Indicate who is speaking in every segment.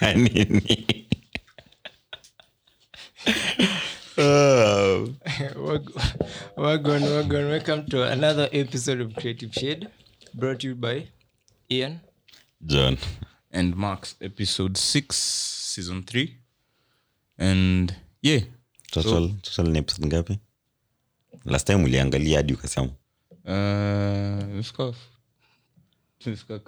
Speaker 1: unafanya nini Oh.
Speaker 2: Wag- Wagon, wagon. Welcome to another episode of Creative Shade, brought to you by Ian.
Speaker 1: john
Speaker 3: and Marks episode six, season three. And yeah.
Speaker 1: total, total ni episode ngapi last time uliangalia hadi ukasema
Speaker 3: Uh let's go. Let's go.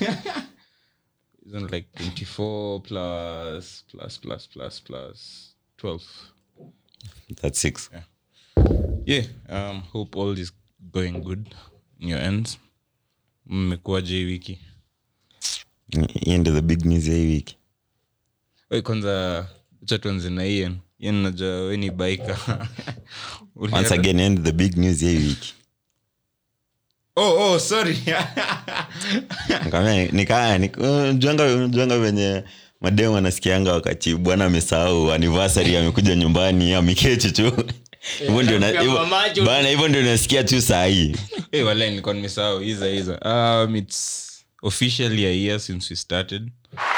Speaker 3: Isn't like 24 plus plus plus plus plus 12.
Speaker 1: that's six
Speaker 3: Yeah. Um hope all is going good in your ends. mmekuwaje hii wiki
Speaker 1: hiyo ndio the big news ya hii wiki
Speaker 3: Oi, kwanza acha tuanze na ian ian najua we ni baika
Speaker 1: once again hiyo ndio the big news ya hii wiki
Speaker 3: oh, oh, sorry
Speaker 1: Nikamwambia, nikaa nik- juanga juanga venye mademu anasikianga wakati bwana amesahau anniversary amekuja nyumbani ameketi tu hivyo ndio na-
Speaker 2: anakuwa
Speaker 1: hivyo-
Speaker 2: mamacho.
Speaker 1: bana hivyo ndio nasikia tu saa hii
Speaker 3: hey, wala nilikuwa nimesahau iza iza um, its officially a year since we started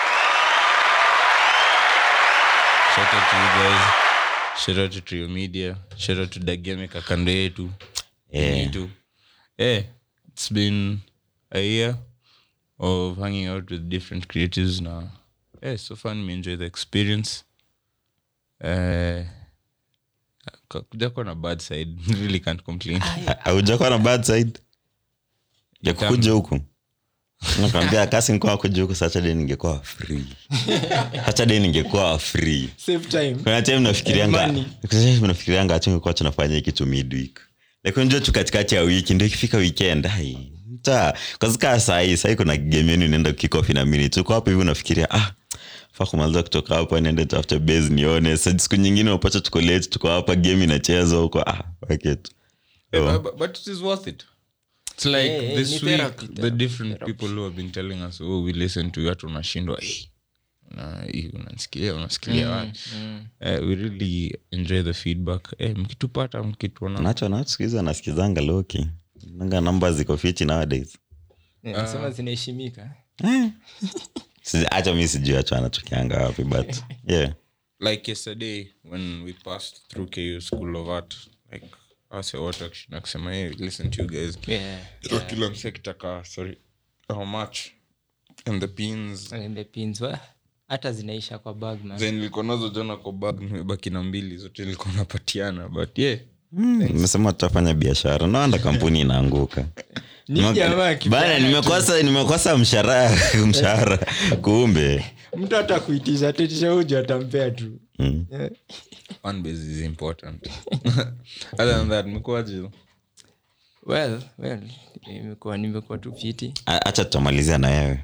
Speaker 3: shout out to you guys shout out to trio media shout out to dageme kakando yetu
Speaker 1: Yeah.
Speaker 3: Yetu. yeah it's been a year of hanging out with different creatives now yeah so far nimeenjoy the experience uh, kujakuwa na bad side really can't complain
Speaker 1: aujakuwa na bad side ya
Speaker 3: Nitam-
Speaker 1: kukuja huku nakwambia kasi nikuwa kuja huku saturday ningekuwa free saturday ningekuwa free
Speaker 2: Save time.
Speaker 1: kuna time nafikirianga
Speaker 2: Money.
Speaker 1: kuna time nafikirianga tungekuwa tunafanya hiki tu midweek like unajua tu katikati ya wiki ndio ikifika weekend ai ta kazika sahii sahii kuna game yenu inaenda kikofi na mini tuko hapo hivi unafikiria ah fa kumaliza kutoka hapa niende tafute base nione Sa siku nyingine unapata tuko late tuko hapa game inachezwa huko ah okay tu
Speaker 3: Yeah,
Speaker 1: Oh.
Speaker 3: but, but it is worth it. It's like
Speaker 2: Yeah, yeah,
Speaker 3: this
Speaker 2: ni
Speaker 3: week,
Speaker 2: therapy,
Speaker 3: the
Speaker 2: therapy,
Speaker 3: different
Speaker 2: therapy.
Speaker 3: people who have been telling us, oh, we listen to you, hata unashindwa hey, una- hii unasikilia unasikilia wapi Eh, we really enjoy the feedback Eh, mkitupata mkituona
Speaker 1: nacho nacho siku hizi anasikizanga loki nanga namba ziko fiti nowadays
Speaker 2: Yeah, nasema zinaheshimika
Speaker 1: Siji- acha mi sijui acho anachokianga wapi but yeah
Speaker 3: like yesterday when we passed through ku school of art like ase wote akishinda kusema hey, listen to you guys
Speaker 2: Yeah.
Speaker 3: Ito kila mse akitaka sorry how much and the pins
Speaker 2: And the pins, wa- hata zinaisha kwa bag man.
Speaker 3: then nilikuwa nazo jana kwa bag nimebaki na mbili zote nilikuwa napatiana but yeah
Speaker 1: nimesema tutafanya biashara naanda kampuni inaanguka
Speaker 2: Ni
Speaker 1: Nime-
Speaker 2: jamaa kijana
Speaker 1: bana nimekosa nimekosa mshahara mshahara kumbe
Speaker 2: mtu hata kuitisha tetisha uju atampea tu
Speaker 1: Mm.
Speaker 2: Yeah.
Speaker 3: one base is important other than that mekuaje
Speaker 2: well well imekuwa nimekuwa tu fiti
Speaker 1: A- acha tutamalizia na wewe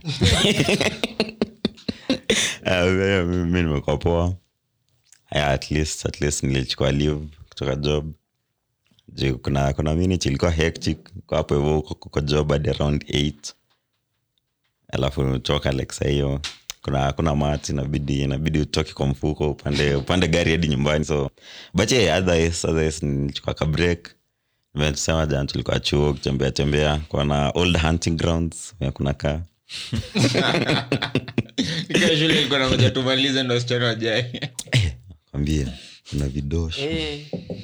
Speaker 1: Ah, wewe, mi nimekuwa poa yeah, at least at least nilichukua leave kutoka job Juu kuna kuna minute ilikuwa hectic kwa hapo hivyo uko kwa job hadi around 8 alafu toka like saa hiyo kuna kuna mati inabidi inabidi utoke kwa mfuko upande upande gari hadi nyumbani so but yeah, otherwise, otherwise nilichukua ka break tusema jana tulikuwa chuo kutembea tembea kuona old hunting grounds ya kuna kaa
Speaker 3: shule ilikuwa nangoja tumalize ndo wasichana wajae
Speaker 1: kwambia kuna vidosho
Speaker 2: Eh.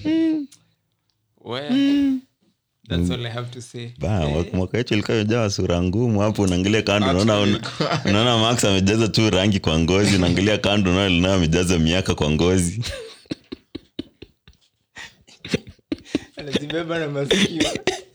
Speaker 2: well that's all i have to say
Speaker 1: Ba, mwaka- mwaka wetu ilikuwa imejaa sura ngumu hapo unaangalia kando unaona una- unaona max amejaza tu rangi kwa ngozi unaangalia kando unaona lina amejaza miaka kwa ngozi
Speaker 2: anazibeba na masikio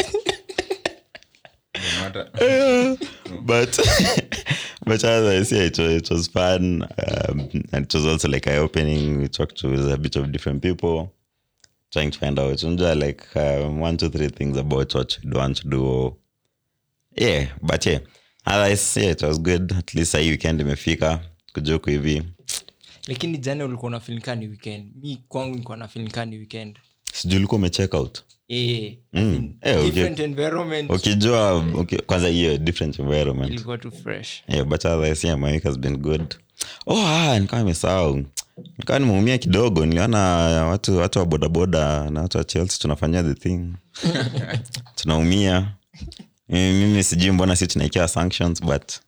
Speaker 1: but but otherwise yeah it was, it was fun um, and it was also like eye opening we talked to a bit of different people trying to find out unajua like um, one two three things about what you'd want to do yeah but yeah otherwise yeah it was good at least hii weekend imefika kujuku hivi
Speaker 2: lakini jana ulikuwa unafilika ni weekend mi kwangu nikuwa nafilika ni weekend
Speaker 1: sijui ulikuwa umecheck out
Speaker 2: Eh,
Speaker 1: Mm.
Speaker 2: I mean,
Speaker 1: Eh, okay.
Speaker 2: different environment
Speaker 1: ukijua okay, kwanza hiyo different environment
Speaker 2: ilikuwa tu fresh
Speaker 1: yeah, but otherwise yeah, my week has been good oh ah, nikawa nimesahau nikawa nimeumia kidogo niliona watu watu wa bodaboda na watu wa chelsea tunafanyia the thing tunaumia mimi mimi sijui mbona si tunaikiwa sanctions but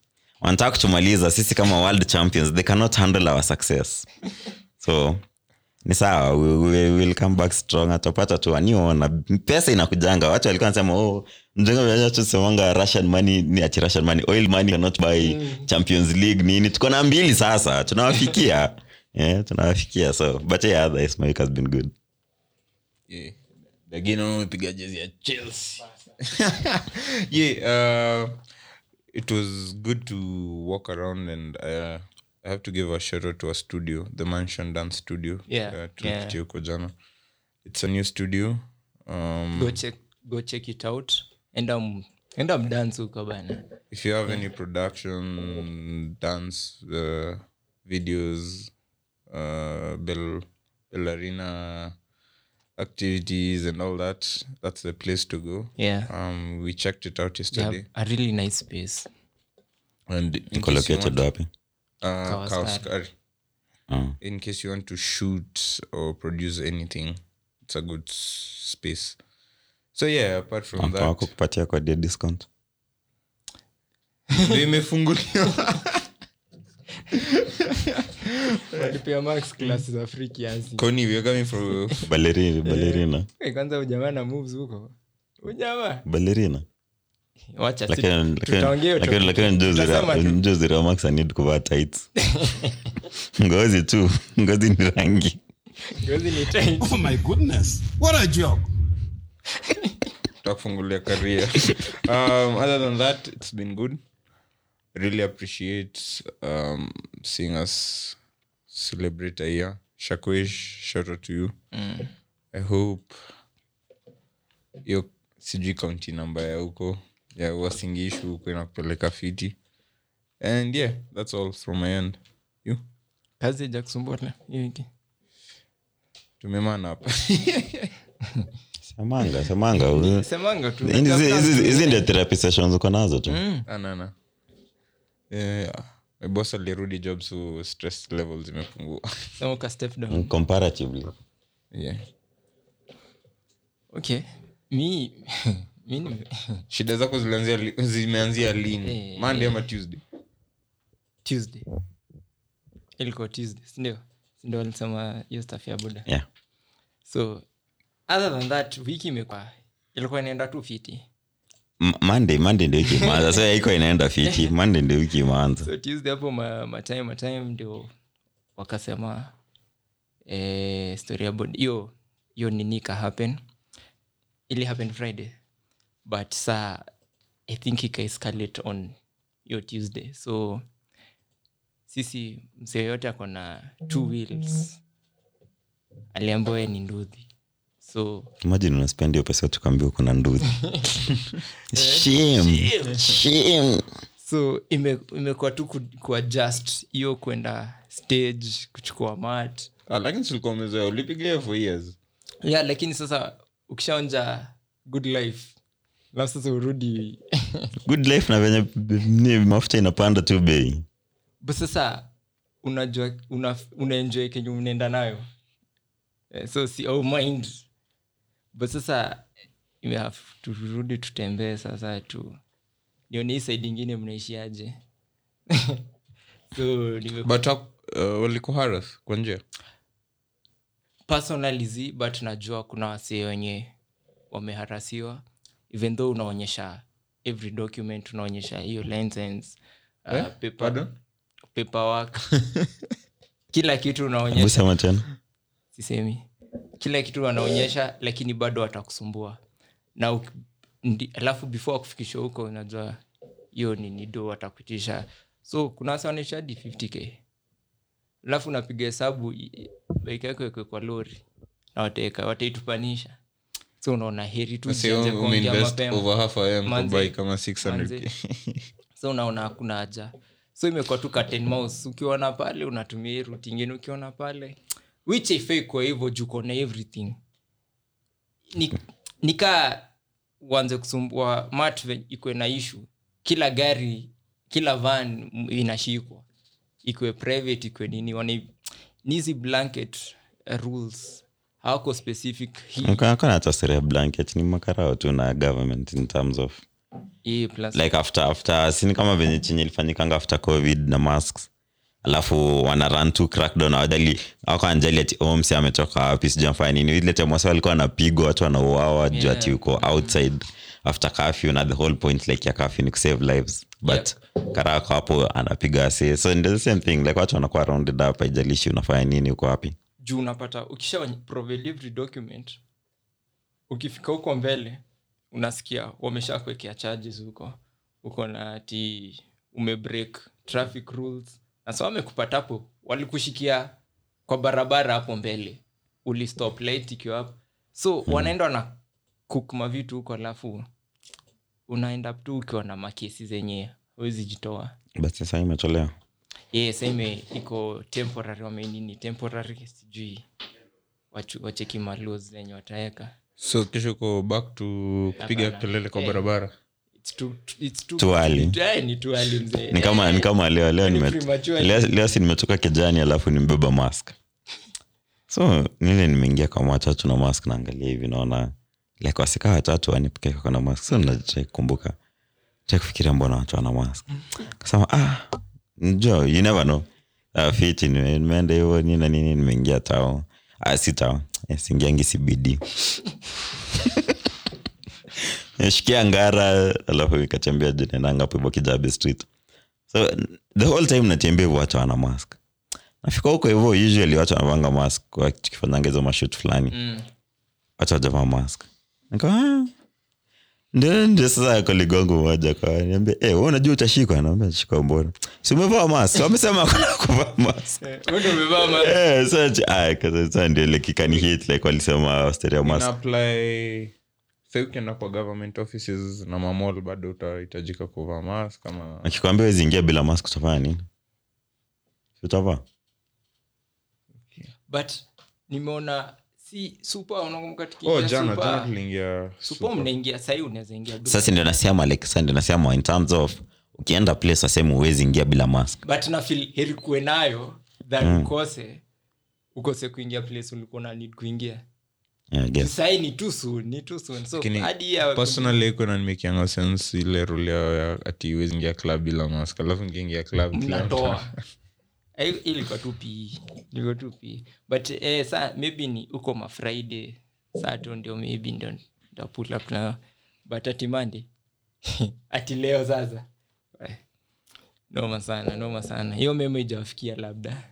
Speaker 1: wanataka kutumaliza sisi kama world champions they cannot handle our success so ni sawa we, we, we'll come back strong atapata tu aniona pesa inakujanga watu walikuwa nasema oh, mjenga tusemanga russian money ni ati russian money oil money cannot buy champions league nini tuko na mbili sasa tunawafikia yeah, tunawafikia so but yeah otherwise my week has been good
Speaker 3: Yeah. Lakini wamepiga jezi ya chelsea yeah uh, it was good to walk around and uh, i have to give a shout out to our studio the mansion dance studio
Speaker 2: Yeah,
Speaker 3: uh, tulipitia
Speaker 2: yeah.
Speaker 3: huko jana it's a new studio um,
Speaker 2: go check go check it out enda m- enda mdance huko bana
Speaker 3: if you have any production dance uh, videos uh, bell ballerina activities and all that that's the place to go
Speaker 2: yeah
Speaker 3: um we checked it out
Speaker 2: they
Speaker 3: yesterday
Speaker 2: have a really nice space
Speaker 3: and in
Speaker 1: iko
Speaker 3: case you
Speaker 1: located
Speaker 3: want,
Speaker 1: wapi
Speaker 3: uh,
Speaker 2: Kawaskari.
Speaker 3: Kawaskari.
Speaker 1: oh.
Speaker 3: in case you want to shoot or produce anything it's a good s- space so yeah apart from
Speaker 1: Wako- wako
Speaker 3: that
Speaker 1: kupatia kwa dia discount
Speaker 3: ndio imefunguliwa
Speaker 2: walipea max class za free kiasi
Speaker 3: Connie, we're coming for
Speaker 1: balerina balerina
Speaker 2: Eh, kwanza ujamaa na moves huko ujamaa
Speaker 1: balerina
Speaker 2: wacha si-
Speaker 1: lakini lakini-
Speaker 2: tutaongea
Speaker 1: lakini-
Speaker 2: topic.
Speaker 1: lakini njuzi
Speaker 2: Tutasema
Speaker 1: ra-
Speaker 2: tu.
Speaker 1: njuzi ramax anid kuvaa tights ngozi tu ngozi ni rangi
Speaker 2: Ngozi ni tight.
Speaker 4: Oh my goodness. What a joke.
Speaker 3: takufungulia career um, other than that it's been good really appreciate um, seeing us celebrate a year shakwesh shout out to you i hope hiyo sijui kaunti namba ya huko ya wasingishu huko inakupeleka fiti and yeah that's all from my end you
Speaker 2: kazi ja kusumbua tena hii wiki
Speaker 3: tumemana hapa
Speaker 1: samanga samanga
Speaker 2: semanga tu
Speaker 1: Hizi- hizi hizi ndio therapy sessions uko nazo tu
Speaker 3: anana yeah. my boss alirudi job so stress levels zimepungua
Speaker 2: Sema uka step down
Speaker 1: comparatively
Speaker 3: yeah.
Speaker 2: okay mi mi nime-
Speaker 3: shida zako zilianzia li- zimeanzia lini
Speaker 2: Eh.
Speaker 3: monday ama tuesday
Speaker 2: tuesday ilikuwa tuesday sindio sindio walisema hiyo staff ya buda
Speaker 1: yeah
Speaker 2: so other than that wiki imekuwa ilikuwa inaenda tu fiti
Speaker 1: M- monday monday ndio wiki imeanza sasa iko inaenda fiti monday ndio wiki imeanza
Speaker 2: so tuesday hapo ma- matime matime ndio wakasema eh, story about hiyo hiyo nini ka happen ili happen friday but saa i think ika escalate on hiyo tuesday so sisi msee yote ako na two wheels aliambiwa yeye ni ndudhi so
Speaker 1: imagine unaspend hiyo pesa tukaambia uko na nduthi shame shame
Speaker 2: so ime- imekuwa tu ku- kuadjust hiyo kwenda stage kuchukua mat
Speaker 3: ah, lakini tulikuwa umezoea ulipiga hiyo for years
Speaker 2: yeah lakini sasa ukishaonja good life alafu sasa urudi
Speaker 1: good life na venye ni mafuta inapanda tu bei
Speaker 2: but sasa unajua una, unaenjoy kenye unaenda nayo Eh, so si au mind but sasa ime have turudi tutembee sasa tu nione hii side ingine mnaishiaje so nime
Speaker 3: but uh, walikuharas kwa njia
Speaker 2: personally zi but najua kuna wasee wenye wameharasiwa even though unaonyesha every document unaonyesha hiyo license uh,
Speaker 3: Eh?
Speaker 2: paper,
Speaker 3: Pardon?
Speaker 2: paperwork kila kitu unaonyesha
Speaker 1: busema tena
Speaker 2: sisemi kila kitu wanaonyesha lakini bado watakusumbua na uk- ndi- alafu before kufikisha huko unajua hiyo ni nido watakutisha so kuna wasa wanaisha hadi 50k alafu unapiga hesabu i- bike yako ikwe kwa lori na wataeka wataitupanisha so unaona heri tu
Speaker 3: Say
Speaker 2: usianze
Speaker 3: ume-
Speaker 2: kuongea
Speaker 3: umeinvest
Speaker 2: mapema
Speaker 3: over half a m
Speaker 2: Manze.
Speaker 3: kubai kama 600k
Speaker 2: so unaona hakuna haja so imekuwa tu cut and mouse ukiona pale unatumia hii route ingine ukiona pale which haifai kwa hivyo juu kona everything ni, nikaa uanze kusumbua mat ve- ikwe na ishu kila gari kila van m- inashikwa ikwe private ikwe nini wana ni hizi blanket uh, rules hawako specific hii
Speaker 1: akona hata sera ya blanket ni makarao tu na government in terms of
Speaker 2: hii plus
Speaker 1: like after after sini kama venye chenye ilifanyikanga after covid na masks alafu wana run to crackdown awadali ako anjali ati omsi ametoka wapi sijamfanya nini ile time wasa walikuwa wanapigwa watu wanauawa juu ati
Speaker 2: Yeah.
Speaker 1: uko outside after curfew na the whole point like ya curfew ni kusave lives but karako hapo anapiga ase so ndio the same thing like watu wanakuwa rounded up haijalishi unafanya nini uko wapi
Speaker 2: juu unapata ukisha provide every document ukifika huko mbele unasikia wamesha kuwekea charges huko uko na ati umebreak traffic rules na sa wamekupata hapo walikushikia kwa barabara hapo mbele ulistop light ikiwa hapo so mm. wanaenda wana cook mavitu huko alafu unaenda tu ukiwa na makesi zenye huwezi jitoa
Speaker 1: but sasa imetolewa
Speaker 2: yeah, same iko temporary wamenini temporary sijui wachu- wacheki malos zenye wataweka
Speaker 3: so kesho ko back to kupiga
Speaker 2: Hapana.
Speaker 3: kelele kwa
Speaker 2: Eh.
Speaker 3: barabara
Speaker 2: It's too- it's too-
Speaker 1: Too early.
Speaker 2: Eh, ni too early mzee.
Speaker 1: ni kama
Speaker 2: Eh,
Speaker 1: ni kama leo leo
Speaker 2: ni
Speaker 1: nime-
Speaker 2: premature.
Speaker 1: leo leo si nimetoka kijani alafu nimebeba mask so nile nimeingia kwa watatu na mask naangalia hivi naona like wasika watatu wanipekeka kona mask so nachai kukumbuka chai kufikiria mbona watu wana mask kasema ah njo you never know uh, fiti nime- nimeenda hivo nini na nini nimeingia tao ah, si tao eh, singiangi cbd shikia ngara alafu ikatembea juu naendanga hapo hivyo kijabe street so the whole time natembea hivyo watu wana mask nafika huko hivyo usually watu wanavanga mask tukifanyanga hizo mashut fulani
Speaker 2: Mm.
Speaker 1: watu wajavaa mask nika "Ah." ndio ndio sasa koligongo moja kaniambia eh wewe unajua utashikwa naambia shika mbona si umevaa mask wamesema hakuna kuvaa mask
Speaker 2: Eh, wewe ndio umevaa ma-
Speaker 1: eh sasa ah kaza sasa ndio like ikani hit like walisema stereo mask
Speaker 3: inaapply sa ukienda kwa government offices na mamol bado utahitajika kuvaa mask kama
Speaker 1: akikwambia wezi ingia bila mask utafanya nini Si utavaa
Speaker 2: but nimeona si supa unakumbuka tukiingia
Speaker 3: oh jana
Speaker 2: Super?
Speaker 3: jana tuliingia
Speaker 2: Super mnaingia sahii unaweza ingia bila-
Speaker 1: sasa ndio nasema like sasa ndio nasema in terms of ukienda place wasema uwezi ingia bila mask
Speaker 2: but na feel heri kuwe nayo than ukose ukose kuingia place ulikuwa na need kuingia
Speaker 1: yeah, I guess.
Speaker 2: sahii ni too soon ni too soon so
Speaker 3: Lakini
Speaker 2: hadi ya
Speaker 3: personally iko nanimekianga sense ile rule yao ya ati uwezi ingia club bila mask alafu ngiingia club kila mtu-
Speaker 2: mnatoa Eh, ilikuwa tu pe ilikuwa tu pe but eh, sa maybe ni uko mafriday sato ndio maybe ndio ntapull up na but ati Monday ati leo sasa Eh, noma sana noma sana hiyo memo ijawafikia labda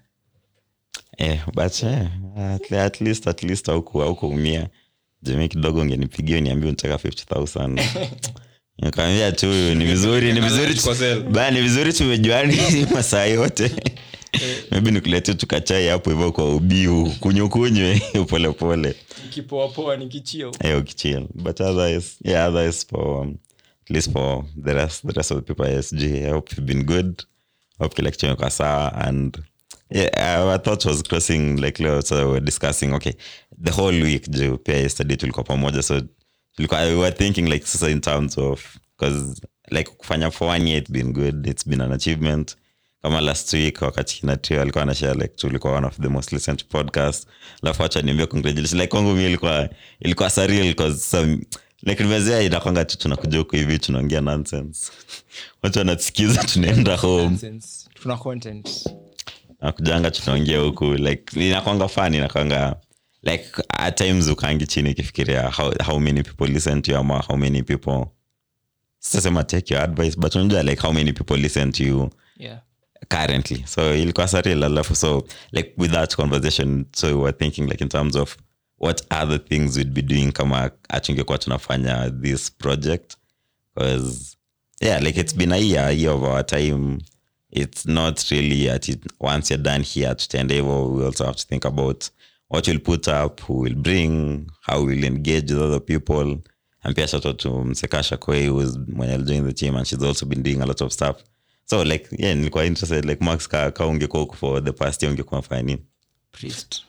Speaker 1: Eh, but eh, at, at least at least auku aukuumia jamii kidogo ungenipigia niambia unataka 50000 nikamwambia tu ni vizuri ni vizuri tu-
Speaker 3: Kwa sale.
Speaker 1: ba ni vizuri tumejuani masaa yote maybe nikuletea tukachai hapo hivyo kwa ubiu kunywe kunywe polepole
Speaker 2: nikipoapoa nikichio
Speaker 1: hey, ukichill but otherwise yeah otherwise for um, at least for the rest the rest of the people at SG I hope you've been good hope kila kitu imekuwa sawa and yeah our thought was crossing like leo so we were discussing okay the whole week juu pia yesterday tulikuwa pamoja so tulikuwa we were thinking like sasa in terms of because like kufanya for one year it's been good it's been an achievement kama last week wakati kina trio alikuwa anashare like tulikuwa one of the most listened to podcast alafu acha niambia congratulations like kwangu mi ilikuwa ilikuwa surreal because some like nimezea inakwanga tu tunakuja huku hivi tunaongea nonsense watu wanasikiza tunaenda home
Speaker 2: Nonsense. tuna content
Speaker 1: nakujanga tunaongea huku like inakwanga fun inakwanga like at times ukaangi chini ikifikiria how, how many people listen to you ama how many people sitasema take your advice but unajua like how many people listen to you
Speaker 2: yeah
Speaker 1: currently so ilikuwa surreal alafu so like with that conversation so we were thinking like in terms of what other things we'd be doing kama atungekuwa tunafanya this project because yeah like it's been a year, a year of our time it's not really at it, once you're done here tutaenda hivo we also have to think about what we'll put up who will bring how we'll engage with other people and pia shout out to msekasha koi who's mwenye alijoin the team and she's also been doing a lot of stuff so like yeah nilikuwa interested like max ka, ka ungekuwa huku for the past year ungekuwa nafanya nini
Speaker 2: priest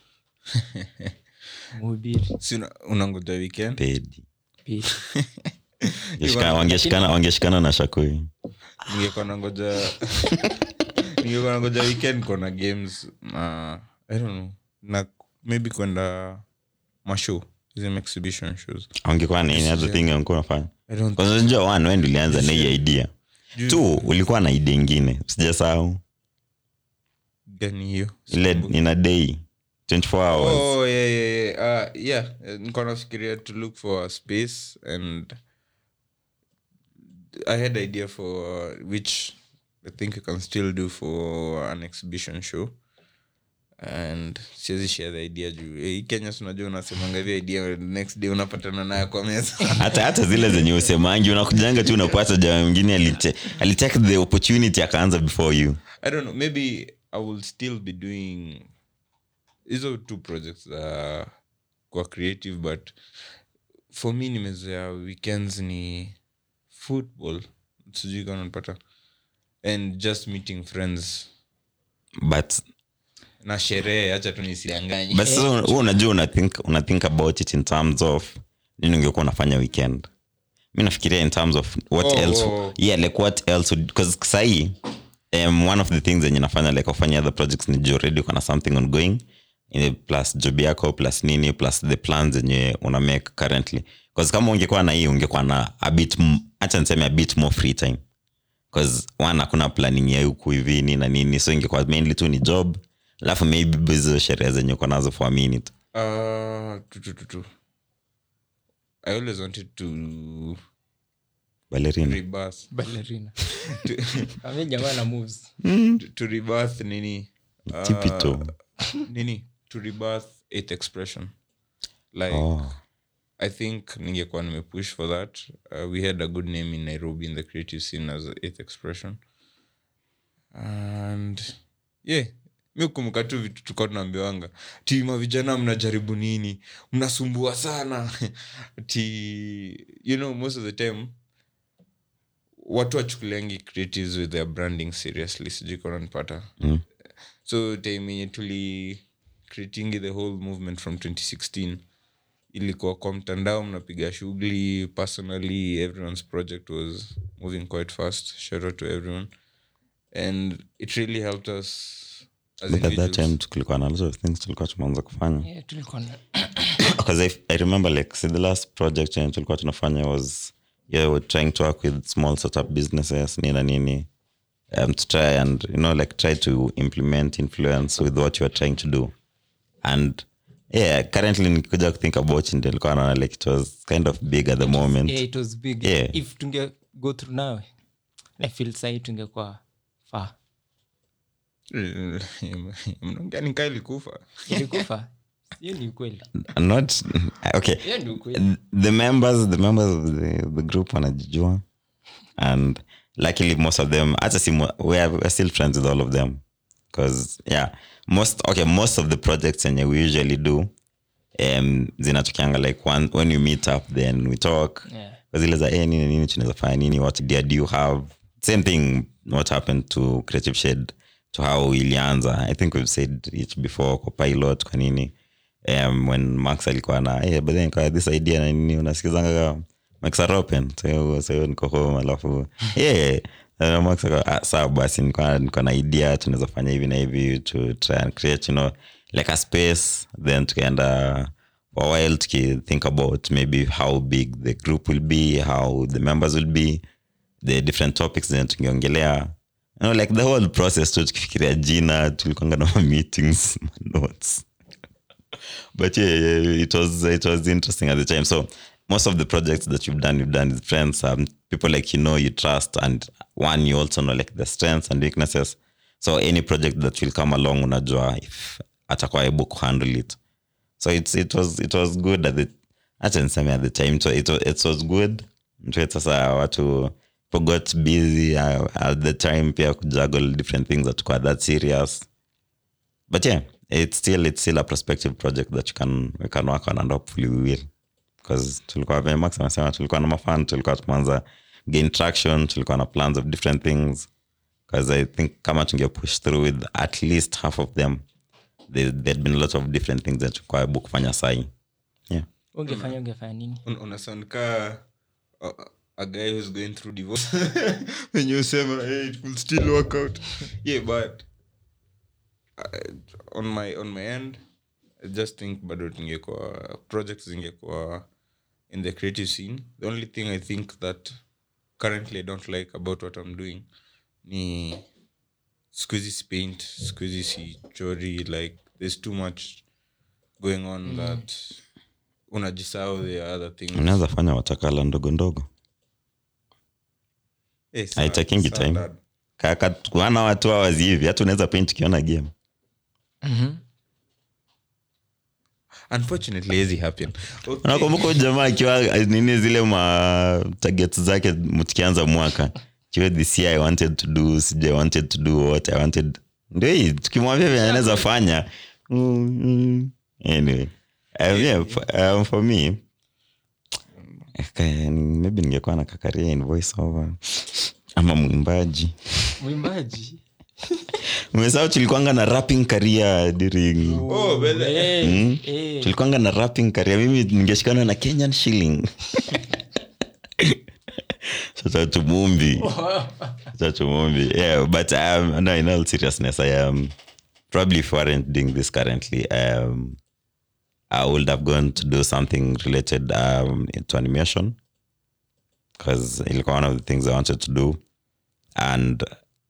Speaker 2: mhubiri
Speaker 3: Si una- unangoja weekend
Speaker 1: pedi
Speaker 2: Pili.
Speaker 1: Wangeshikana- wangeshikana wangeshikana na shakoi
Speaker 3: ningekuwa nangoja ningekuwa nangoja weekend kona games na i don't know na maybe kwenda mashow hizi exhibition shows
Speaker 1: ungekuwa nini other thing ungekuwa unafanya
Speaker 3: I don't
Speaker 1: Kwanza unajua one wewe ndio ulianza na hii idea two ulikuwa na idea ingine sijasahau
Speaker 3: gani hiyo
Speaker 1: ile ina day 24 hours
Speaker 3: oh yeah yeah yeah uh, yeah eh, nilikuwa nafikiria to look for a space and i had idea for uh, which i think you can still do for an exhibition show and siwezi share the idea juu eh, hii kenya sinajua unasemanga hivi idea next day unapatana nayo kwa meza
Speaker 1: hata hata zile zenye usemangi unakujanga tu unapata jamaa mwingine aliche- alitake the opportunity akaanza before you
Speaker 3: i don't know maybe i will still be doing hizo two projects uh, kwa creative but for me nimezoea weekends ni football sijui kama unapata and just meeting friends
Speaker 1: but
Speaker 3: na sherehe hacha tu nisidanganyi
Speaker 1: but sasa wewe unajua una think, una think about it in terms of nini ungekuwa unafanya weekend mi nafikiria in terms of what
Speaker 3: Oh,
Speaker 1: else
Speaker 3: oh.
Speaker 1: yeah like what else would because sahii um, one of the things zenye nafanya like kufanya other projects ni juu already uko na something ongoing eh, plus job yako plus nini plus the plans zenye una make currently bcause kama ungekuwa na hii ungekuwa na a bit m- acha niseme a bit more free time bcause one hakuna planning ya huku hivi nini na nini so ingekuwa mainly tu ni job alafu maybe hizo sherehe zenye uko nazo for a minute
Speaker 3: uh, tu, tu, tu, tu. i always wanted to
Speaker 1: ballerina
Speaker 3: rebirth
Speaker 2: ballerina
Speaker 3: to,
Speaker 2: ame jamaa na moves
Speaker 3: to, to rebirth nini uh,
Speaker 1: Tipito.
Speaker 3: nini to rebirth eighth expression like
Speaker 1: oh.
Speaker 3: i think ningekuwa nimepush for that uh, we had a good name in nairobi in the creative scene as eighth expression and yeah mi kumbuka tu vitu tulikuwa tunaambiwanga tima vijana mnajaribu nini mnasumbua sana ti you know most of the time watu wachukuliangi creatives with their branding seriously sijui kananipata
Speaker 1: Mm.
Speaker 3: so time yenye tuli creatingi the whole movement from 2016 ilikuwa kwa mtandao mnapiga shughuli personally everyone's project was moving quite fast shout out to everyone and it really helped us as
Speaker 1: But at that
Speaker 3: individuals.
Speaker 1: time tulikuwa na lot of things tulikuwa tumeanza kufanya
Speaker 2: yeah, tulikuwa na
Speaker 1: because I, i remember like see, the last project yenye tulikuwa tunafanya was yeah we're trying to work with small startup businesses nini na nini um, to try and you know like try to implement influence with what you are trying to do and yeah currently nikikuja think about it ndio nilikuwa naona like it was kind of big at the moment
Speaker 2: yeah, it was big
Speaker 1: Yeah.
Speaker 2: if tunge go through nawe i feel sahi tungekuwa faa
Speaker 3: mnaongea nikaa ilikufa
Speaker 2: ilikufa hiyo ni ukweli
Speaker 1: not okay
Speaker 2: hiyo ni ukweli
Speaker 1: the members the members of the, the group wanajijua and luckily most of them hata si mo- we are, we're still friends with all of them because yeah most okay most of the projects yenye we usually do um, zinatokeanga like one, when you meet up then we talk
Speaker 2: Yeah.
Speaker 1: zile za eh, nini nini tunaweza fanya nini what idea do you have same thing what happened to creative shade to how ilianza i think we've said it before kwa pilot kwa nini um, when max alikuwa na hey, but then kwa this idea na nini unasikizanga max are open so so niko home alafu yeah uh, max akawa, ah, sawa basi niko niko na idea tunaweza fanya hivi na hivi to try and create you know like a space then tukaenda for a while tuki think about maybe how big the group will be how the members will be the different topics zenye tungeongelea you know, like the whole process tu tukifikiria jina tulikwanga na ma meetings ma notes but yeah, yeah, it was it was interesting at the time. So most of the projects that you've done, you've done with friends, um, people like you know, you trust, and one you also know like the strengths and weaknesses. So any project that will come along, unajua if atakuwa able to handle it. So it's it was it was good at the acha niseme at the time. So it was, it was good. Mtu sasa watu people got busy uh, at the time pia kujuggle different things that were that serious but yeah it's still it's still a prospective project that you can we can work on and hopefully we will because tulikuwa vile max amesema tulikuwa na mafan tulikuwa tumeanza gain traction tulikuwa na plans of different things because i think kama tunge push through with at least half of them there, there'd been a lot of different things that tulikuwa able kufanya sai yeah
Speaker 2: ungefanya ungefanya nini
Speaker 3: Un- unasound ka a, a guy who's going through divorce when you usema hey, it will still work out yeah but uh, on my on my end i just think bado tungekuwa projects zingekuwa in the creative scene the only thing i think that currently i don't like about what i'm doing ni squeezy paint squeezy sichori like there's too much going on that unajisahau the other things
Speaker 1: unaweza fanya watakala ndogo ndogo
Speaker 3: Eh, sawa-
Speaker 1: haitakingi
Speaker 3: sawa,
Speaker 1: time
Speaker 3: dad.
Speaker 1: kaka wana watu hawazi hivi hata unaweza paint ukiona game
Speaker 3: unfortunately hizi happen okay.
Speaker 1: nakumbuka huyu jamaa akiwa nini zile ma targets zake mtukianza mwaka kiwa this year i wanted to do sija i wanted to do what i wanted ndio hii tukimwambia vile anaweza fanya mm, mm. anyway um, yeah, f- um, for me eh, maybe ningekuwa na kakaria in voice over ama mwimbaji
Speaker 2: mwimbaji
Speaker 1: umesahau tulikwanga na rapping career during
Speaker 3: oh, but,
Speaker 2: Eh,
Speaker 1: Mm.
Speaker 2: eh.
Speaker 1: tulikwanga na rapping career mimi ningeshikana na kenyan shilling sasa tumumbi sasa tumumbi yeah but um, no in all seriousness i am probably if I weren't doing this currently um i would have gone to do something related um to animation because ilikuwa one of the things i wanted to do and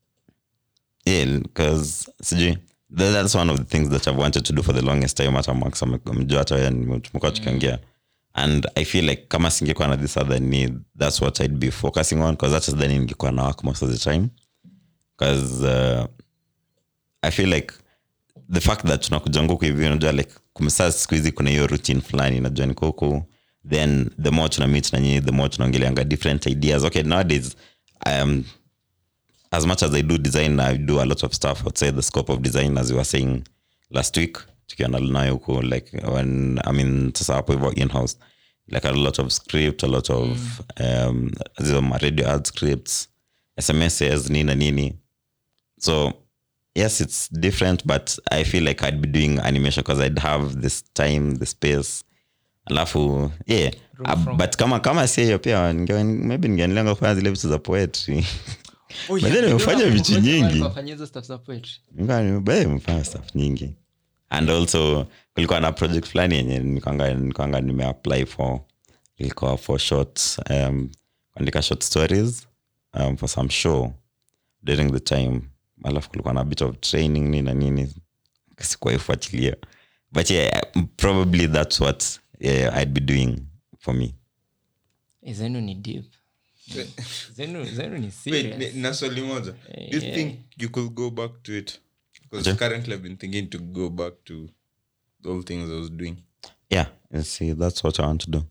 Speaker 1: yeah because sijui tha- that's one of the things that i've wanted to do for the longest time hata max amejua hata wewe ni- tumekuwa tukiongea and i feel like kama singekuwa na this other need that's what i'd be focusing on because hata sidhani ningekuwa na work most of the time because uh, i feel like the fact that tunakuja huku hivi unajua like kumsaa siku hizi kuna hiyo routine fulani najua niko huku then the more tuna meet na nyinyi the more tunaongeleanga different ideas okay nowadays um, as much as I do design, I do a lot of stuff outside the scope of design, as you were saying last week. Tukiwa na Lunayo huko, like when I mean, sasa hapo hivyo in-house, like a lot of script, a lot of um, zile ma radio ad scripts, SMSs, nini na nini. So yes, it's different, but I feel like I'd be doing animation because I'd have this time, the space. Alafu yeah, uh, but kama kama si hiyo pia ninge- maybe ningeendelea kufanya zile vitu za poetry
Speaker 2: Oh,
Speaker 1: But then
Speaker 2: yeah,
Speaker 1: umefanya
Speaker 2: ndio
Speaker 1: vitu
Speaker 2: nakumbuka
Speaker 1: nyingi.
Speaker 2: walikuwa wafanya hizo stuff za poetry.
Speaker 1: mfanya stuff nyingi and also kulikuwa na project fulani yenye nikwanga nikwanga nimeapply for ilikuwa for short um, kuandika short stories um, for some show during the time alafu kulikuwa na bit of training nini na nini sikuwaifuatilia but yeah probably that's what yeah, i'd be doing for me
Speaker 2: Eh, zenu ni deep zenu, zenu ni
Speaker 3: Wait,
Speaker 2: serious.
Speaker 3: ni- na swali moja do you
Speaker 2: Yeah.
Speaker 3: think you could go back to it because
Speaker 1: Okay.
Speaker 3: currently i've been thinking to go back to all things i was doing
Speaker 1: yeah and see that's what i want to do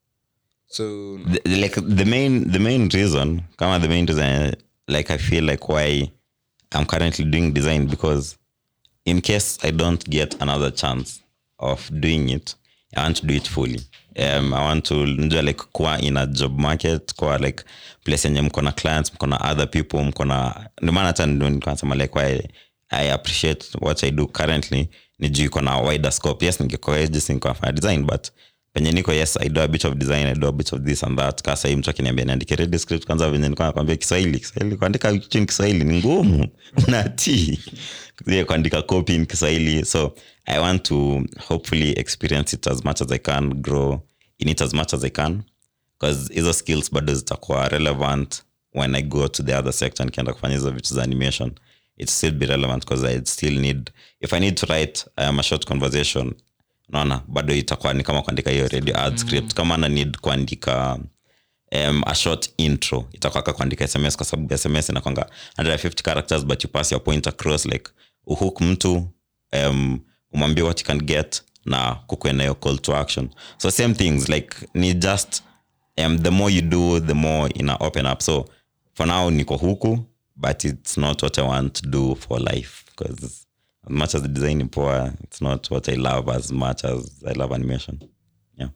Speaker 3: so
Speaker 1: the, the- like the main the main reason kama the main reason like i feel like why i'm currently doing design because in case i don't get another chance of doing it i want to do it fully um, i want to njua like kuwa in a job market kuwa like place yenye mko na clients mko na other people mko na ndio maana hata ndio nilikuwa nasema like why i appreciate what i do currently ni juu iko na wider scope yes ningekuwa agency ningekuwa nafanya design but penye niko yes i do a bit of design i do a bit of this and that kaa sahii mtu akiniambia niandike ready script kwanza venye nilikuwa nakwambia kiswahili kiswahili kuandika kitu in kiswahili ni ngumu nati yeah, kuandika copy in kiswahili so i want to hopefully experience it as much as i can grow in it as much as i can because hizo skills bado zitakuwa relevant when i go to the other sector nikienda kufanya hizo vitu za animation it still be relevant because i still need if i need to write um, a short conversation naona bado itakuwa ni kama kuandika hiyo radio ad script kama na need kuandika um, a short intro itakuwa ka kuandika sms kwa sababu sms inakwanga 150 characters but you pass your point across like uhook mtu um, umwambie what you can get na kukue nayo call to action so same things like ni just um, the more you do the more ina open up so for now niko huku but it's not what i want to do for life because as much as the design ni poa it's not what i love as much as i love animation yeah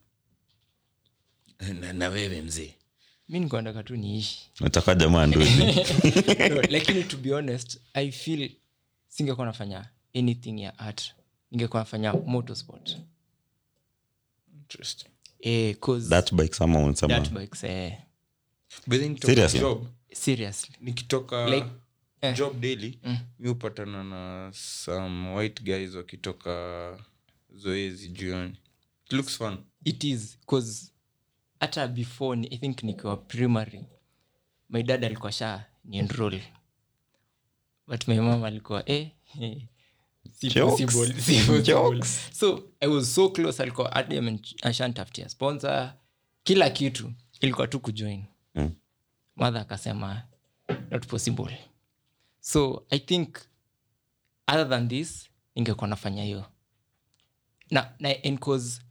Speaker 3: na, na wewe mzee
Speaker 2: mi nikuandaka tu niishi
Speaker 1: utakuwa jamaa nduzi
Speaker 2: no, lakini to be honest i feel singekuwa nafanya anything ya art ningekuwa nafanya motorsport
Speaker 3: interesting
Speaker 2: eh, 'cause
Speaker 1: that bike sama unsema
Speaker 2: dirt bikes, eh,
Speaker 3: but then nikitoka
Speaker 1: Seriously?
Speaker 3: job
Speaker 2: seriously
Speaker 3: nikitoka
Speaker 2: Like, eh.
Speaker 3: job daily mi hupatana na some white guys wakitoka zoezi jioni it looks fun
Speaker 2: it is cause hata before ni, i think nikiwa primary my dad alikuwa sha ni enroll but my mom alikuwa eh, eh, si
Speaker 1: Jokes.
Speaker 2: possible, si possible.
Speaker 1: Jokes.
Speaker 2: so i was so close alikuwa hadi ame- ashanitafutia sponsor kila kitu ilikuwa tu kujoin
Speaker 1: Mm.
Speaker 2: mother akasema not possible so i think other than this ningekuwa nafanya hiyo na, na and 'cause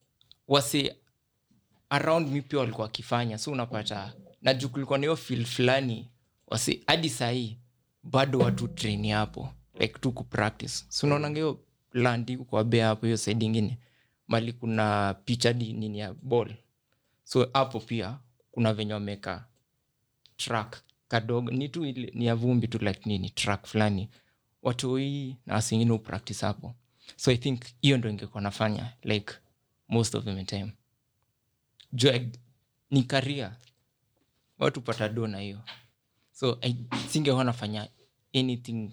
Speaker 2: wasi around mi pia walikuwa wakifanya so unapata na juu kulikuwa na hiyo fil fulani wasi hadi sahii bado watu train hapo like tu kupractice so unaonanga hiyo land iko kwa bea hapo hiyo side ingine mali kuna picha di nini ya ball so hapo pia kuna venye wameka track kadogo ni tu ile- ni ya vumbi tu like nini track fulani watoi na wasingine upractice hapo so i think hiyo ndo ingekuwa nafanya like most of the time juu I- ni karia watu pata do na hiyo so I- singewa nafanya anything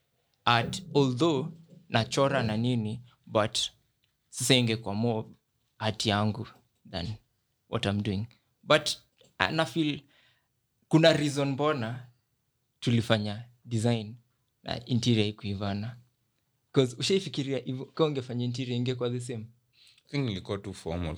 Speaker 2: art although nachora na nini but sasa ingekuwa more art yangu than what i'm doing but uh, nafil kuna reason mbona tulifanya design na interior ikuivana bcause ushaifikiria hivyo, kama ungefanya interior ingekuwa the same
Speaker 3: I think ilikuwa too formal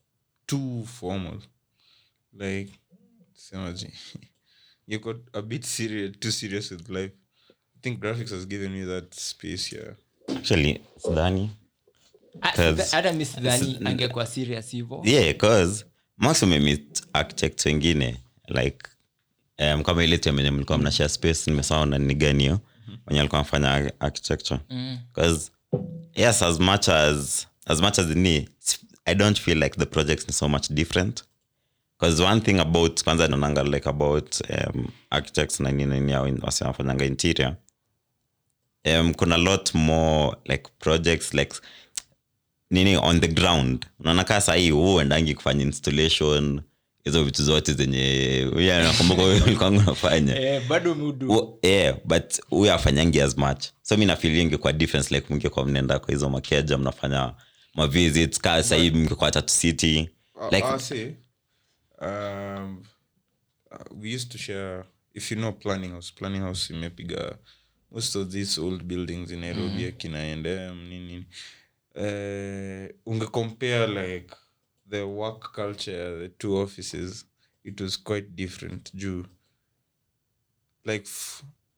Speaker 3: too formal like semaji you got a bit serious too serious with life i think graphics has given me that space here
Speaker 1: actually sidhani
Speaker 2: Ah,
Speaker 1: Cause-
Speaker 2: sidha- hata mi sidhani angekuwa serious hivo
Speaker 1: yeah cause max umemit architects wengine like um, kama ile time enye mlikuwa mnashare space nimesahau na ni gani hiyo wenye alikuwa anafanya ar- architecture because yes as much as as much as ni i don't feel like the projects ni so much different because one thing about kwanza naonanga like about um, architects na nini nini au wasi wanafanyanga interior um, kuna lot more like projects like nini on the ground unaona kaa sahii huu endangi kufanya installation hizo vitu zote zenye huyu nakumbuka huyu ulikuwangu unafanya
Speaker 2: eh, bado mudu
Speaker 1: Hu- yeah, but huyu afanyangi as much so mi nafilingi kwa difference like mngekuwa mnaenda kwa hizo makeja mnafanya mavisits kaa sahii mngekuwa tatu city like
Speaker 3: I'll say, um, uh, we used to share. If you know planning house, planning house imepiga most of these old buildings in Nairobi, mm. akina Endem, nini. Uh, unge compare like the work culture, the two offices, it was quite different. Juu, like f-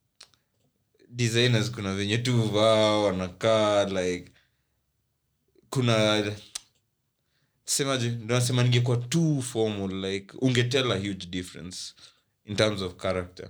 Speaker 3: designers kuna venye tu vaa wanakaa like kuna semaje ndo nasema ningekuwa too formal like ungetell a huge difference in terms of character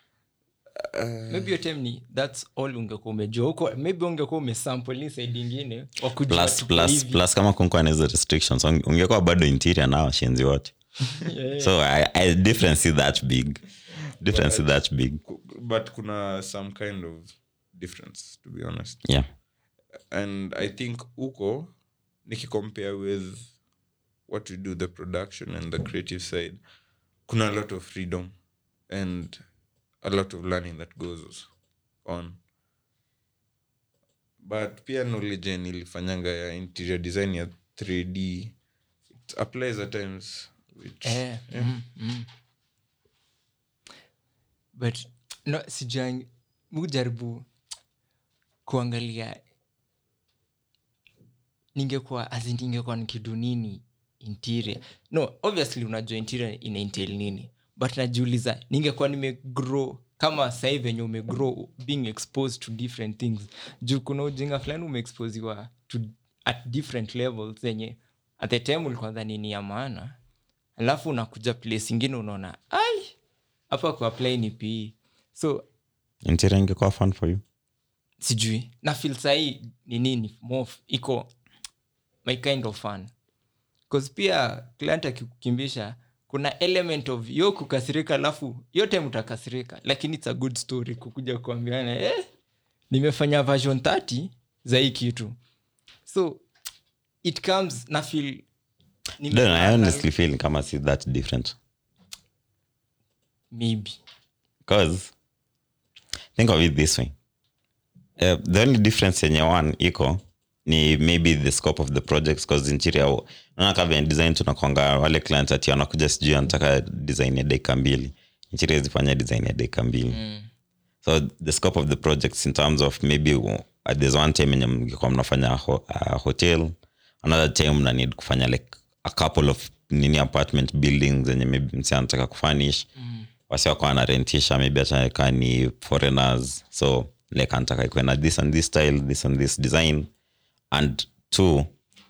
Speaker 2: maybe your time ni thats all ungekuwa umejua huko maybe ungekuwa umesample hii side ingine wakujua
Speaker 1: plus
Speaker 2: tuko
Speaker 1: plus
Speaker 2: hivi.
Speaker 1: plus kama kunkwa na hizo restrictions unge- ungekuwa bado interior na washenzi wote so I, I difference see that big difference see that big
Speaker 3: Ku- but kuna some kind of difference to be honest
Speaker 1: yeah
Speaker 3: and i think uko nikicompare with what we do the production and the creative side kuna a lot of freedom and a lot of learning that goes on but pia knowledge yenye nilifanyanga ya interior design ya 3d it applies at times which
Speaker 2: Eh, mm, mm. but no sijang mujaribu kuangalia ningekuwa as ningekuwa nikidu nini interior no obviously unajua interior ina entail nini but najiuliza ningekuwa nimegrow kama sahii venye umegrow being exposed to different things juu kuna ujinga fulani umeexposiwa to at different levels zenye at the time ulikuwa dhani ni ya maana alafu unakuja place ingine unaona ai hapa kuapply ni pe so
Speaker 1: interior ingekuwa fun for you
Speaker 2: sijui na fil sahii ni nini more f- iko my kind of fun bcause pia client akikukimbisha kuna element of yo kukasirika alafu yote mtakasirika lakini its a good story kukuja kuambiana eh, nimefanya version 30 za hii kitu so it comes na feel
Speaker 1: Don't know, i honestly feel kama si that different
Speaker 2: maybe
Speaker 1: because think of it this way uh, the only difference yenye one iko ni maybe the scope of the projects cause interior naona kama in design tunakwanga wale clients ati wanakuja sijui anataka design ya dakika mbili interior zifanya design ya dakika mbili so the scope of the projects in terms of maybe uh, there's one time enye mngekuwa mnafanya ho, uh, hotel another time mna need kufanya like a couple of nini apartment buildings zenye maybe msi anataka kufanish mm. wasi wako anarentisha maybe achakaa ni foreigners so like anataka ikuwe na this and this style this and this design and two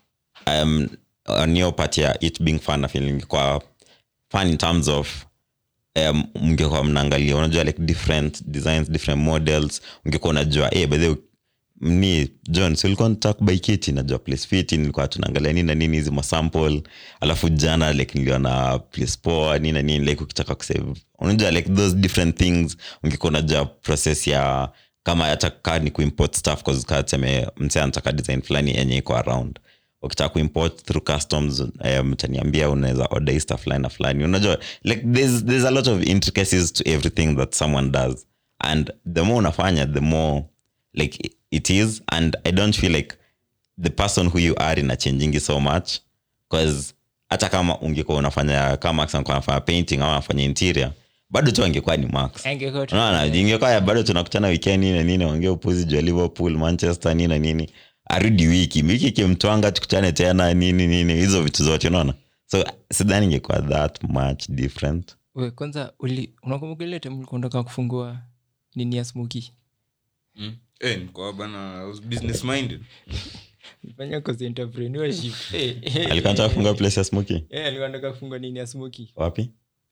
Speaker 1: um, on your part ya it being fun na feeling kwa fun in terms of um, mngekuwa mnaangalia unajua like different designs different models ungekuwa unajua hey, by the way, ni john si ulikuwa nataka kubai kiti najua place fiti nilikuwa tunaangalia nini na nini hizi masample alafu jana like niliona place poa nini na nini like ukitaka kusave unajua like those different things ungekuwa unajua process ya kama hata kaa ni kuimport stuff cause kaa tuseme mse anataka design fulani yenye iko around ukitaka kuimport through customs um, mtaniambia unaweza order hii stuff fulani na fulani unajua like there's, there's a lot of intricacies to everything that someone does and the more unafanya the more like it is and i don't feel like the person who you are ina changing so much because hata kama ungekuwa unafanya kama Max angekuwa anafanya painting ama anafanya interior bado tu angekuwa ni max
Speaker 2: Angekuwa tu-
Speaker 1: unaona ingekuwa ya bado tunakutana weekend nini na nini ongea upuzi juu ya liverpool manchester nini na nini arudi wiki wiki kimtwanga tukutane tena nini nini hizo vitu zote unaona so sidhani ingekuwa that much different
Speaker 2: We, kwanza uli- unakumbuka ile time ulikuwa unataka kufungua nini ya smoki
Speaker 3: Mm. Eh, niko bana, I was business minded.
Speaker 2: fanya kozi entrepreneurship Eh, eh,
Speaker 1: alikuwa nataka kufunga place ya smoky
Speaker 2: eh, alikuwa anataka kufungua nini ya smoki
Speaker 1: wapi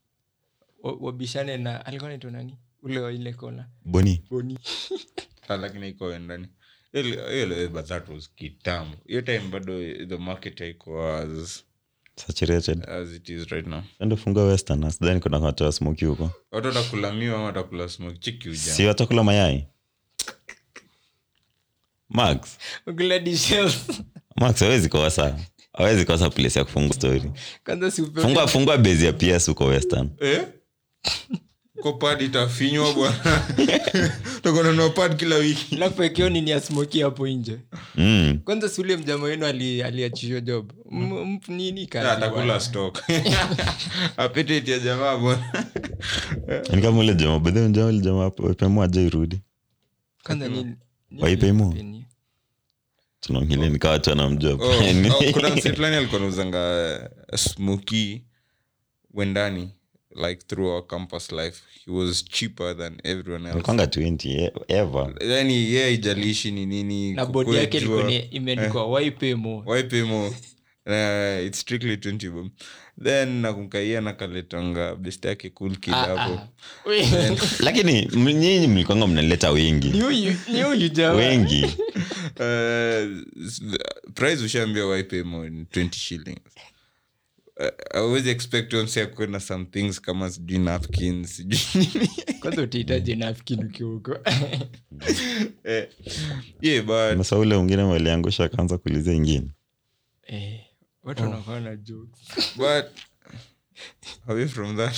Speaker 2: Wa- wabishane na alikuwa naitwa nani ule wa ile kona
Speaker 1: boni
Speaker 2: boni
Speaker 3: Ah, lakini iko ndani Ile- ile- but that was kitambo hiyo time bado the market haiko as,
Speaker 1: saturated
Speaker 3: as it is right now
Speaker 1: endo funga western sidhani kuna watu wa smoky huko
Speaker 3: watu watakula miwa ama watakula smoke chiki uja
Speaker 1: si watakula mayai max
Speaker 2: ukula dishes
Speaker 1: max hawezi kosa hawezi kosa place ya kufungua story
Speaker 2: kwanza si upewe-
Speaker 1: fungua fungua base ya ps huko western
Speaker 3: eh? ko pad itafinywa bwana takonanua pad kila wiki
Speaker 2: alafu ekeo nini ya smoki hapo nje
Speaker 1: mm.
Speaker 2: kwanza si ule mjama wenu ali- aliachishwa job M- mp- nini kazi
Speaker 3: atakula
Speaker 2: bwana.
Speaker 3: stock apetiti ya jamaa bwana
Speaker 1: ni kama ule jamaa bedhe jamaa ule jamaa wepemua ajairudi
Speaker 2: kwanza nini nini
Speaker 1: Waipemo?
Speaker 2: nini?
Speaker 1: tunaongile nikawa watu wanamjua
Speaker 3: Oh, oh, kuna msee fulani alikuwa nauzanga smoky wendani like through our campus life he was cheaper than everyone else
Speaker 1: kwanga 20 e- ever
Speaker 3: yani ye yeah, ijalishi ni nini
Speaker 2: na bodi
Speaker 3: kukue
Speaker 2: yake
Speaker 3: jua.
Speaker 2: ilikuwa ni- imeandikwa waipemo
Speaker 3: Why pay more? Uh, it's strictly 20 bob then nakumkaia nakaletanga best yake cool kid hapo
Speaker 1: lakini m- nyinyi mlikwanga mnaleta wengi
Speaker 2: ni huyu ni huyu jamaa
Speaker 1: wengi
Speaker 3: Uh, s- the price ushaambia why pay more ni 20 shillings Uh, I always expect msi akuwe na some things kama sijui napkins sijui nini.
Speaker 2: kwanza utahitaji nafkin ukiwa huko
Speaker 3: Eh, yeah but
Speaker 1: masa ule mwingine waliangusha akaanza kuuliza ingine
Speaker 2: Eh, watu wanakuwa na jokes
Speaker 3: but away from that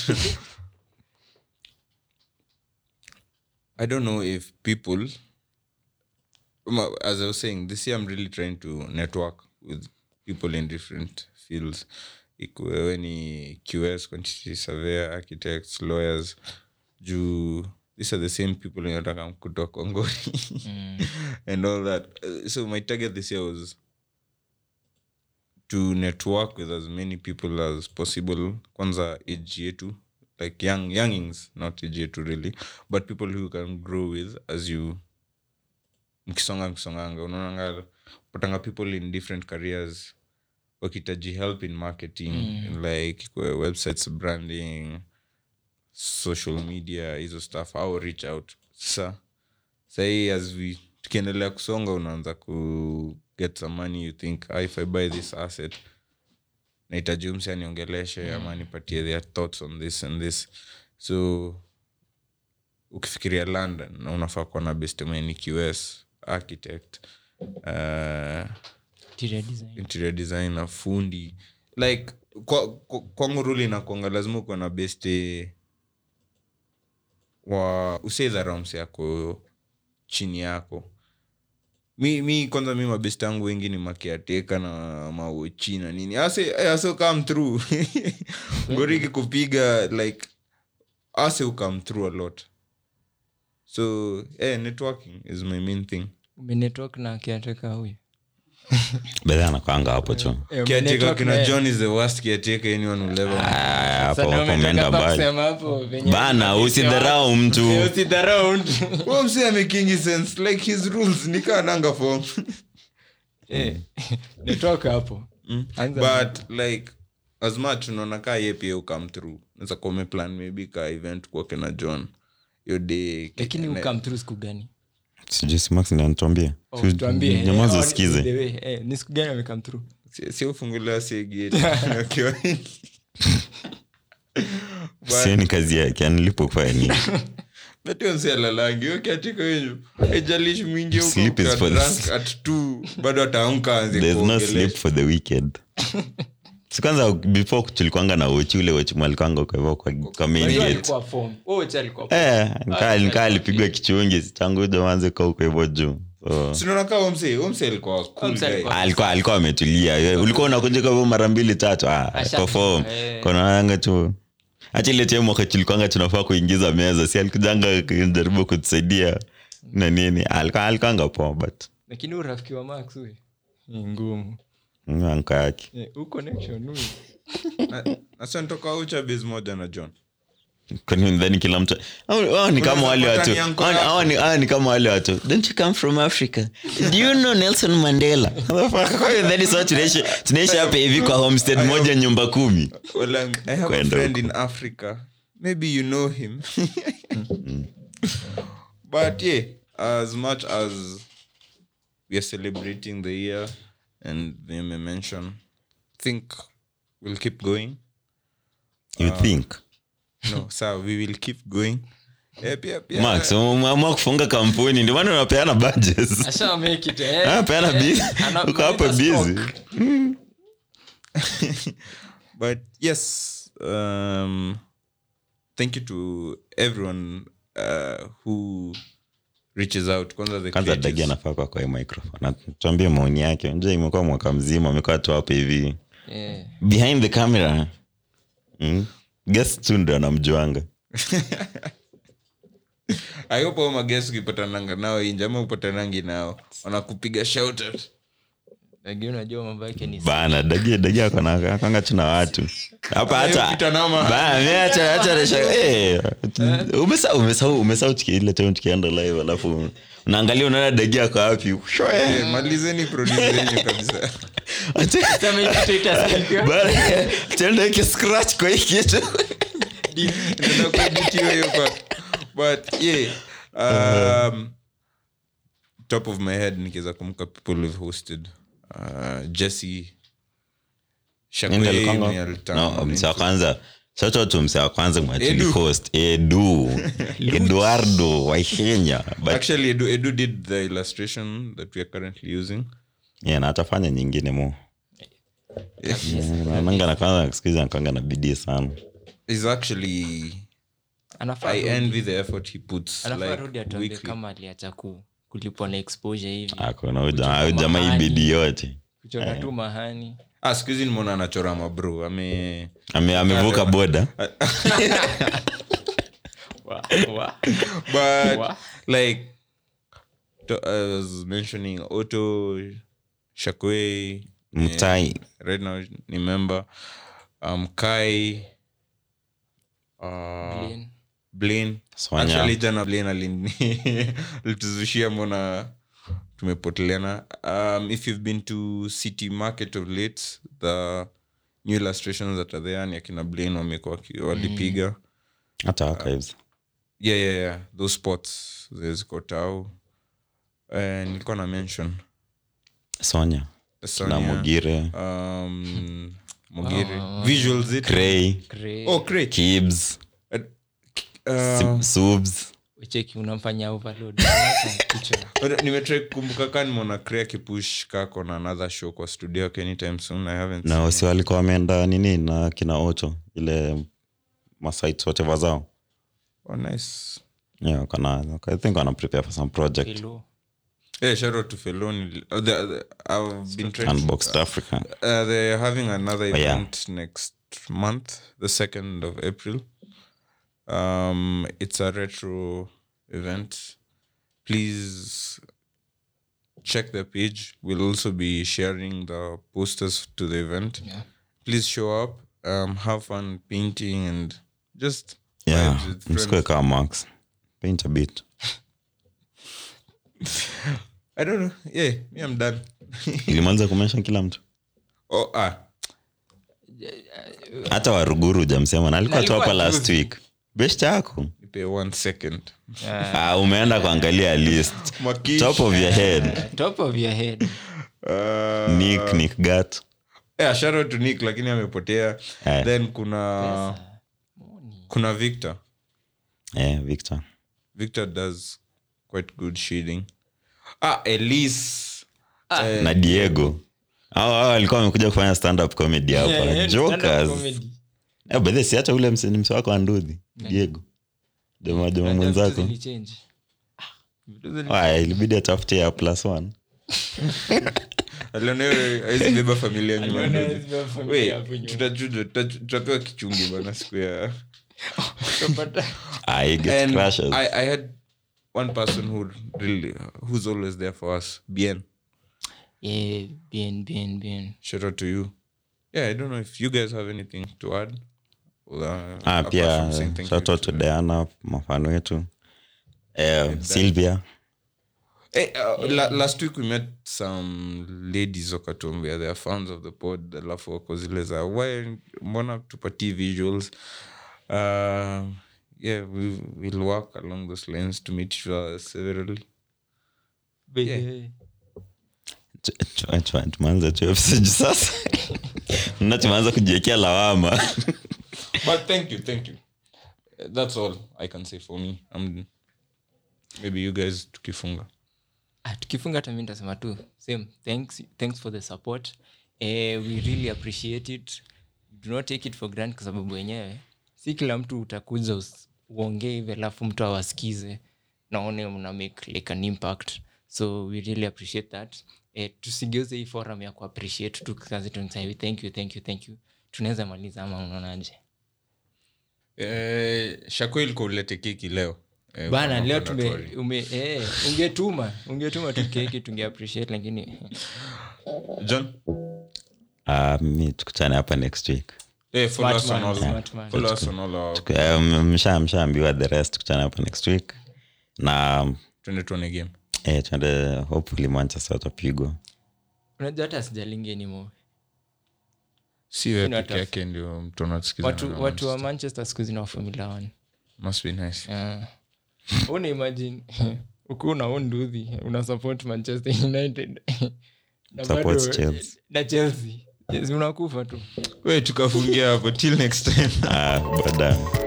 Speaker 3: i don't know if people Ma- as i was saying this year i'm really trying to network with people in different fields ikuwewe ni qs quantity surveyor architects lawyers juu these are the same people nataka kutoa kongoni and all that Uh, so my target this year was to network with as many people as possible kwanza age yetu like young youngings not age yetu really but people who you can grow with as you mkisonga mkisonganga unaonanga patanga people in different careers wakitaji help in marketing in like kwa websites branding social media hizo stuff au reach out sa sahii as we tukiendelea kusonga unaanza ku get some money you think ah, if i buy this asset nahitaji umsi aniongeleshe ama nipatie their thoughts on this and this so ukifikiria london na unafaa kuwa na bestemeni qs architect uh,
Speaker 2: Interior design.
Speaker 3: interior designer fundi like kwa- kwa- kwangu ruli nakwanga lazima ukuwa na beste wa useidharamsi yako chini yako mi, mi kwanza mi mabest yangu wengi ni makiateka na maochi na nini ase ase come through goriki kupiga like ase come through a lot so eh, networking is my main thing
Speaker 2: umenetwork na kiateka huyu
Speaker 1: bedha anakwanga hapo tu
Speaker 2: Eh,
Speaker 3: kiateka
Speaker 2: umenetwork
Speaker 3: kina
Speaker 2: na-
Speaker 3: john is the worst kiateka anyone will ever meet.
Speaker 1: Ah, hapo
Speaker 2: Sasa
Speaker 1: hapo
Speaker 2: umetoka
Speaker 1: umeenda
Speaker 2: hapa
Speaker 1: mbali
Speaker 2: kusema hapo venye-
Speaker 1: bana usidharau mtu
Speaker 2: Eh, usidharau mtu.
Speaker 3: Huyo msee amekingi sense like his rules nikaa nanga form
Speaker 2: Eh, network hapo Anza
Speaker 3: but like as much unaona kaa ye pia ukam through naeza kuwa umeplan maybe ka event kuoke na john yo day
Speaker 2: lakini
Speaker 3: na-
Speaker 2: ukam through siku gani
Speaker 1: sijui si Max ndiye anatuambia
Speaker 2: Oh,
Speaker 1: Si-
Speaker 2: tuambie, eh,
Speaker 1: nyamaza
Speaker 2: oh,
Speaker 1: usikize
Speaker 2: the way, eh, ni siku gani amekam through
Speaker 3: si- si ufungulia segeti akiwa
Speaker 1: sio ni kazi yake anilipofanya nini
Speaker 3: natio msi alalangi yo kiatika wenyu ejalishi mwingi huko
Speaker 1: Sleep is
Speaker 3: ukiwa
Speaker 1: for the-
Speaker 3: drunk at two bado ataamka anze
Speaker 1: there's no
Speaker 3: kuongelesha.
Speaker 1: sleep for the weekend si kwanza before tulikwanga na wochi ule wochi mwalikwanga kwa hivyo kwa, kwa main
Speaker 2: Unajua
Speaker 1: gate
Speaker 2: alikuwa form. Oh, Ocha alikuwa form.
Speaker 1: eh nikaa nikaa alipigwa kichungi changu jamanze kwa huko hivyo juu so
Speaker 3: sinaona kaa omse omse alikuwa cool
Speaker 2: Omse
Speaker 3: guy.
Speaker 2: alikuwa-
Speaker 1: alikuwa alikuwa ametulia Eh, ulikuwa unakuja kwa hivyo mara mbili tatu ah
Speaker 2: Asha-
Speaker 1: perform
Speaker 2: eh.
Speaker 1: konaanga tu acha ile time mwaka tulikwanga tunafaa kuingiza meza si alikujanga kujaribu kutusaidia na nini alikuwa alikwanga poa but
Speaker 2: lakini urafiki wa max huyu ni ngumu
Speaker 1: mm, anka yake
Speaker 2: Eh, huu connection huyu
Speaker 3: Na- nasa nitoka ucha base moja na john
Speaker 1: kwani ndhani kila mtu hao hao ni kama wale watu
Speaker 3: Unaweza kupata
Speaker 1: hao ni- hao ni hao ni kama wale watu don't you come from africa do you know nelson mandela that is what tunaishi tunaishi hapa hivi kwa homestead moja nyumba kumi
Speaker 3: well um, i have
Speaker 1: Kwenda
Speaker 3: a friend
Speaker 1: huko.
Speaker 3: in africa maybe you know him but yeah as much as we are celebrating the year and they may mention think we'll keep going
Speaker 1: you think
Speaker 3: no sir we will keep going Eh, pia pia
Speaker 1: max umeamua kufunga kampuni ndio maana unapeana badges
Speaker 2: asha make it eh
Speaker 1: Ah, peana
Speaker 2: eh,
Speaker 1: busy
Speaker 2: ana-
Speaker 1: uko hapa
Speaker 2: analeta
Speaker 1: busy
Speaker 2: stock.
Speaker 3: but yes um thank you to everyone uh, who reaches out kwanza the
Speaker 1: kwanza dagi
Speaker 3: creatives.
Speaker 1: anafaa kwa kwa hii microphone tuambie maoni yake unajua imekuwa mwaka mzima amekuwa tu hapo hivi
Speaker 2: Eh,
Speaker 1: behind the camera mm. guest tu ndo anamjuanga
Speaker 3: I hope hao maguests ukipatananga nao inje ama upatanangi nao wanakupiga shout out
Speaker 2: lakini unajua mambo yake ni
Speaker 1: bana dagi dagi akona akanga tuna watu hapa hata
Speaker 3: Ukipita nao ma-
Speaker 1: Bana, mi acha acha resha eh umesa umesa umesa ile time tukienda live alafu unaangalia unaona dagi ako wapi Shwe.
Speaker 3: Eh, malizeni produce yenyu kabisa
Speaker 1: Acha-
Speaker 2: Sema hii kitu itasikika.
Speaker 1: bana tenda ki scratch kwa hii kitu
Speaker 3: Ndio kueditiwa hiyo part. but yeah um, top of my head nikiweza kumka people we've hosted uh, jesse
Speaker 1: Nini alikuwanga? No, mse wa kwanza sote tu mse wa kwanza
Speaker 3: Edu.
Speaker 1: mwachilihost edu eduardo waikenya but
Speaker 3: actually edu, edu did the illustration that we are currently using
Speaker 1: yeah, na atafanya nyingine mo nanga na kwanza sikizi nakanga na bidii sana
Speaker 3: is actually
Speaker 2: Anafaa
Speaker 3: i
Speaker 2: rudi.
Speaker 3: envy the effort he puts
Speaker 2: anafaa
Speaker 3: like
Speaker 2: rudi atuambie
Speaker 3: weekly.
Speaker 2: kama aliacha ku kulipwa na exposure hivi
Speaker 1: akona ujamaa
Speaker 2: Kuchoma
Speaker 1: ujamaa hii
Speaker 2: mahali.
Speaker 1: bidii yote
Speaker 2: kuchora tu mahani
Speaker 3: ah siku hizi nimeona anachora mabro ame
Speaker 1: Ame- amevuka boda
Speaker 2: Wa- wa-
Speaker 3: but
Speaker 2: wa-
Speaker 3: like to, I was mentioning Otto Shakwe
Speaker 1: mtai
Speaker 3: right now ni member um Kai uh,
Speaker 2: Blaine.
Speaker 3: Blaine
Speaker 1: Swanya.
Speaker 3: actually jana Blaine alini- alituzushia mbona tumepoteleana um, if you've been to city market of late the new illustrations that are there ni akina Blaine wamekuwa waki- walipiga
Speaker 1: hata archives
Speaker 3: yeah, yeah, yeah. those spots ziko tau uh, nilikuwa na mention
Speaker 1: sonya na
Speaker 3: Sonia,
Speaker 1: mugire
Speaker 3: um, mugire visuals it
Speaker 1: cray
Speaker 2: Gray.
Speaker 3: oh great
Speaker 1: kibs
Speaker 3: uh,
Speaker 1: subs
Speaker 2: ucheki unamfanya overload Unaacha kichwa.
Speaker 3: nimetrai kukumbuka ka nimeona cray akipush kako na another show kwa studio yake anytime soon i haven't
Speaker 1: na
Speaker 3: seen
Speaker 1: wasi walikuwa wameenda nini na kina ocho ile masite whatever zao
Speaker 3: it. oh, nice
Speaker 1: yeah, kana, i think wana prepare for some project
Speaker 2: Hello.
Speaker 3: Yeah, shout out to Feloni. Uh, the, the, I've been trying.
Speaker 1: Unboxed Africa.
Speaker 3: Uh, they're having another
Speaker 1: Oh, yeah.
Speaker 3: event next month, the second of April. Um, it's a retro event. Please check the page. We'll also be sharing the posters to the event.
Speaker 2: Yeah.
Speaker 3: Please show up. Um, have fun painting and just
Speaker 1: Yeah,
Speaker 3: vibes with
Speaker 1: msikue
Speaker 3: friends.
Speaker 1: kama Max. Paint a bit.
Speaker 3: I don't know. Yeah, me, I'm done.
Speaker 1: ilimaliza kumention kila mtu
Speaker 3: oh, ah,
Speaker 1: hata waruguru jamsema na alikuwa tu
Speaker 2: alikuwa
Speaker 1: hapa last
Speaker 2: juzi.
Speaker 1: week best yako
Speaker 3: nipe one second.
Speaker 1: ah, umeenda kuangalia list
Speaker 3: Makish.
Speaker 1: top of your head
Speaker 2: top of your head
Speaker 3: Uh,
Speaker 1: nick nick gat
Speaker 3: yeah, shout out to Nick lakini amepotea.
Speaker 1: Eh.
Speaker 3: Then kuna kuna Victor.
Speaker 1: eh, victor
Speaker 3: Victor does quite good shading. Ah, Elise.
Speaker 1: na diego au au alikuwa amekuja kufanya stand up comedy hapa
Speaker 2: Yeah, yeah, stand-up
Speaker 1: jokers
Speaker 2: comedy.
Speaker 1: eh, by the way, si hata ule mse- ni mse wako andudhi diego jamaa jamaa
Speaker 2: Vitu
Speaker 1: mwenzako
Speaker 2: zilichange. Ah, vitu zili-
Speaker 1: Waya, ilibidi atafute ya plus one
Speaker 3: Aliona hiyo hawezi beba familia nyuma.
Speaker 2: Aliona hawezi beba familia
Speaker 3: Wait,
Speaker 2: hapo nyuma.
Speaker 3: tutachuja- tutachu- tutapewa kichungi bana siku ya
Speaker 2: Utapata-
Speaker 1: ah, he gets
Speaker 3: And
Speaker 1: crashes.
Speaker 3: I, I had one person who really who's always there for us. Bien.
Speaker 2: Yeah, bien, bien, bien.
Speaker 3: Shout out to you. Yeah, I don't know if you guys have anything to add. Uh,
Speaker 1: ah,
Speaker 3: apart
Speaker 1: pia
Speaker 3: from saying thank
Speaker 1: shout
Speaker 3: you
Speaker 1: out to diana mafano wetu eh, sylvia
Speaker 3: Hey, uh, la, last week we met some ladies wakatuambia they are fans of the pod alafu wako zile za why mbona tupatii visuals uh, yeah we, we'll work along those lines to meet each other severally
Speaker 2: Yeah.
Speaker 1: Ch- ch- ch- tumeanza tu episode sasa na tumeanza kujiekea lawama
Speaker 3: but thank you thank you Uh, that's all i can say for me um, maybe you guys tukifunga
Speaker 2: Ah, tukifunga hata mi ntasema tu same thanks, thanks for the support eh, we really appreciate it do not take it for grant kwa sababu wenyewe si kila mtu utakuja us- uongee hivi alafu mtu awasikize naone mna make like an impact so we really appreciate that eh, tusigeuze hii forum ya kuappreciate tu kazi tunasema thank you thank you thank you tunaweza maliza ama unaonaje
Speaker 3: eh, shako ilikuwa ulete keki leo eh,
Speaker 2: bana
Speaker 3: kwa
Speaker 2: leo
Speaker 3: mambo
Speaker 2: tume
Speaker 3: na Tori.
Speaker 2: ume, eh, ungetuma ungetuma tu keki tunge appreciate lakini
Speaker 3: john
Speaker 1: Ah, mi tukutane hapa next week
Speaker 3: Eh, follow
Speaker 2: Smart
Speaker 3: us on
Speaker 2: man,
Speaker 3: all-
Speaker 2: smart man.
Speaker 3: follow us on all our-
Speaker 1: Eh, m- msha mshaambiwa the rest tukutane hapa next week na
Speaker 3: twende tuone game
Speaker 1: eh, tuende hopefully manchester watapigwa
Speaker 2: unajua hata sijalingi anymore
Speaker 3: si wewe
Speaker 2: Sina
Speaker 3: peke
Speaker 2: hata-
Speaker 3: yake ndio mtu anasikizana
Speaker 2: watu,
Speaker 3: na
Speaker 2: watu wa
Speaker 3: Manchester.
Speaker 2: manchester siku zina formula one
Speaker 3: must be nice
Speaker 2: yeah. una imagine ukiwa una own nduthi una support manchester united na
Speaker 1: Supports
Speaker 2: bado-
Speaker 1: Chelsea.
Speaker 2: na chelsea yes, unakufa tu
Speaker 3: we tukafungia hapo till next time
Speaker 1: ah, baadaye